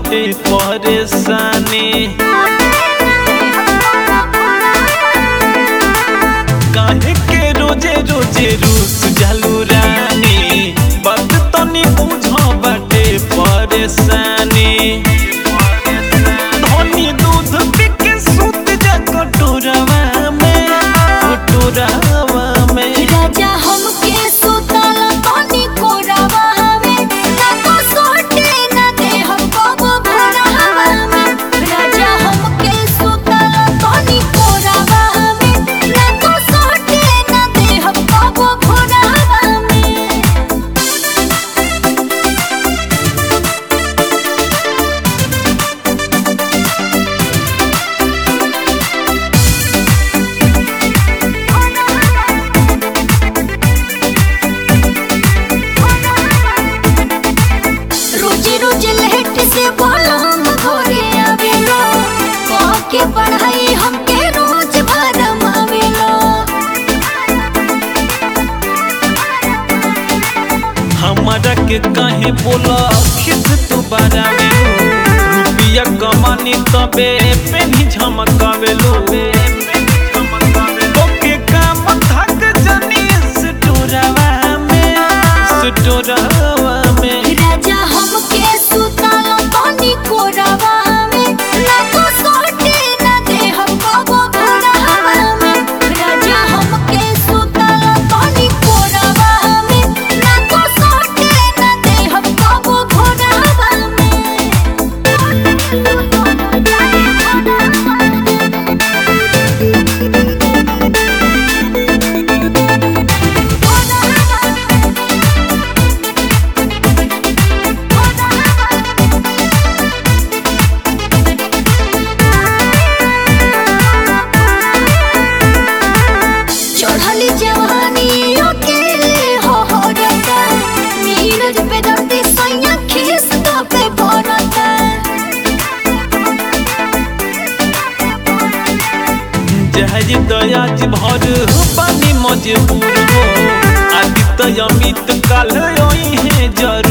बाटे परेशानी काहे के रोजे रोजे रूस जालू रानी बात तनी बुझ बाटे परेशानी धनी दूध पी के सुत जा कटोरवा में कटोरवा में राजा हमके सुतल तनी कोरावा में ना तो सोटे ना दे हम कबो भोरवा में राजा हमके सुतल तनी कोरावा में ना तो सोटे ना दे हम कबो भोरवा में रोज रोज लेट से बोलो हम घरे आवेलो कह के पढ़ाई हमके रोज भरम आवेलो हमारा के काहे बोला खिस तू बारावे रुपिया कमानी तबे पेनी झमकावेलो ओके काम थक जनी स्टोरवा में स्टोरवा में राजा हमके सुतल तनी कोरावा में ना तो सोटे ना दे हम कबो भोरवा में राजा हमके सुतल तनी कोरावा में ना तो सोटे ना दे हम कबो भोरवा चढ़ली जवानी अकेले हो हो रता नीरज पे दर्दी सैया खीस तो पे भरता जहज दयाज भर पानी मजबूर हो आदित्य अमित काल है जरूर